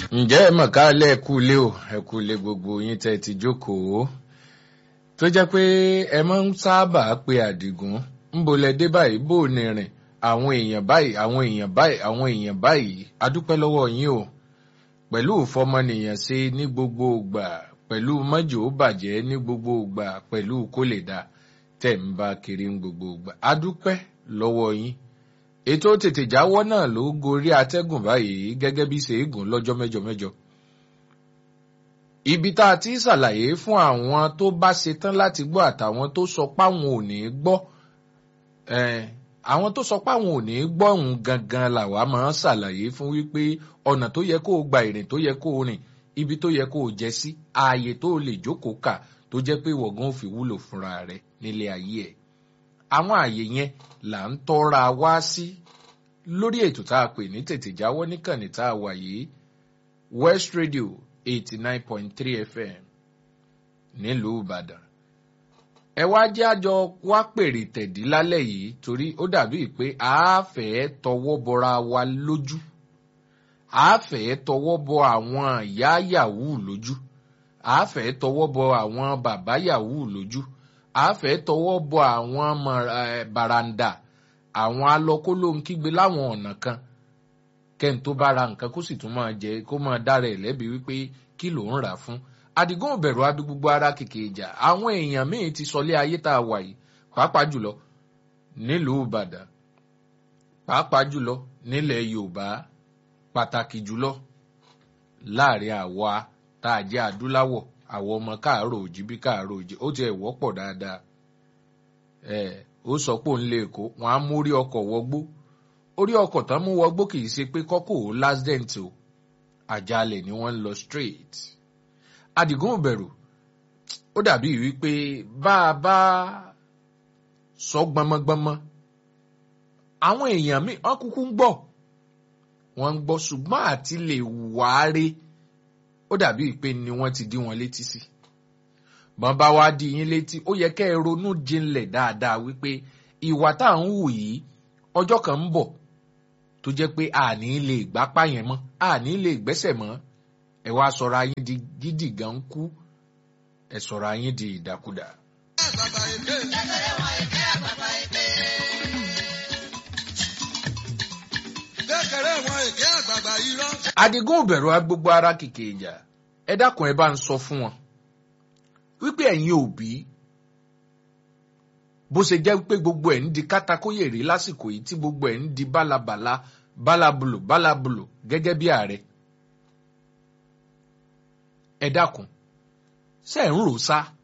ǹjẹ́ ẹ mọ̀ ká lẹ́ ẹ̀kú ilé o ẹ̀kú ilé gbogbo yín tẹ́ ti jókòó tó jẹ́ pé ẹ máa ń sábà pe àdìgún ńbo lẹ dé báyìí bó o ní rìn àwọn èèyàn báyìí àwọn èèyàn báyìí àwọn èèyàn báyìí adúpẹ́ lọ́wọ́ yín o pẹ̀lú ìfọmọnìyàn ṣe ní gbogbo ìgbà pẹ̀lú mọ́jò bàjẹ́ ní gbogbo ìgbà pẹ̀lú kó lè dá tẹ̀ ń bá kiri ní gbogbo ìgbà adúpẹ́ lọ́wọ́ yín ètò tètè jáwọ́ náà ló gorí atẹ́gùn báyìí gẹ́gẹ́ bí ṣe é gùn lọ́jọ́ mẹ́jọ mẹ́jọ. ibi tá a ti ṣàlàyé fún àwọn tó bá ṣetán láti gbọ́ àtàwọn tó sọ páwọn ò ní gbọ́ àwọn tó sọ páwọn ò ní gbọ́ òun gangan làwa máa ń ṣàlàyé fún wípé ọ̀nà tó yẹ kó o gba ìrìn tó yẹ kó o rìn ibi tó yẹ kó o jẹ sí ààyè tó o lè jókòó kà tó jẹ́ pé wọ̀gán ò fi wúlò fúnra rẹ̀ nílé ayé ẹ̀ àwọn ààyè yẹn là ń tọ́ra wá sí lórí ètò tá a pè ní tètè jáwọ́ níkànnì tá a wà yìí west radio eighty nine point three fm nílùú ìbàdàn ẹ wá jẹ́ àjọ wá pèrè tẹ̀dí lálẹ́ yìí torí ó dàbí pé a fẹ́ tọwọ́ bọra wa lójú a fẹ́ tọwọ́ bọ àwọn ìyá yahoo lójú a fẹ́ tọwọ́ bọ àwọn bàbá yahoo lójú a fẹ́ tọwọ́ bọ àwọn baranda àwọn alọ́kólóhunkígbe láwọn ọ̀nà kan kẹ́ni tó bá ra nǹkan kó sì tún máa jẹ kó máa dára ẹ̀ lẹ́bi wípé kí ló ń rà fún àdìgún òbẹ̀rù abí gbogbo ara kìkì ìjà àwọn èèyàn míì ti sọlé ayé tá a wà yìí pàápàá jùlọ nílùú ìbàdàn pàápàá jùlọ nílẹ̀ yorùbá pàtàkì jùlọ láàrin àwa tá a jẹ́ adúláwọ̀ àwọn ọmọ káàárọ̀ òjì bí káàárọ̀ òjì ó ti ẹ̀ wọ́pọ̀ dáadáa ẹ̀ ó sọ pé òun lè kó wọn á mú orí ọkọ̀ wọgbó orí ọkọ̀ tán mú wọgbó kì í ṣe pé kọ́kọ́ ò lásdẹ̀ǹt o àjálẹ̀ ni wọ́n ń lọ straight adigun òbẹ̀rù ó dàbí wípé bá a bá sọ gbọmọgbọmọ àwọn èèyàn míì wọn kúkú ń gbọ́ wọn ń gbọ́ ṣùgbọ́n àti lè wáre ó dàbí pé ni wọ́n ti dí wọn létí sí bọ́n bá wá di yín létí ó yẹ kẹ́ ẹ ronú jinlẹ̀ dáadáa wípé ìwà tá à ń hù yìí ọjọ́ kan ń bọ̀ tó jẹ́ pé àní lè gbápá yẹn mọ́ àní lè gbẹ́sẹ̀ mọ́ ẹ wá sọ̀rọ̀ ayín di gidi gan kú ẹ sọ̀rọ̀ ayín di ìdàkudà. adigun òbẹ̀rù agbogbo ara kìkì ìjà ẹ dákun ẹ bá ń sọ fún wọn wípé ẹ̀yin òbí bó ṣe jẹ́ pé gbogbo ẹ̀ ń di kátakóyèrè lásìkò yìí tí gbogbo ẹ̀ ń di bálabàla bálábùlò bálábùlò gẹ́gẹ́ bí ààrẹ ẹ dákun ṣe ń rò sá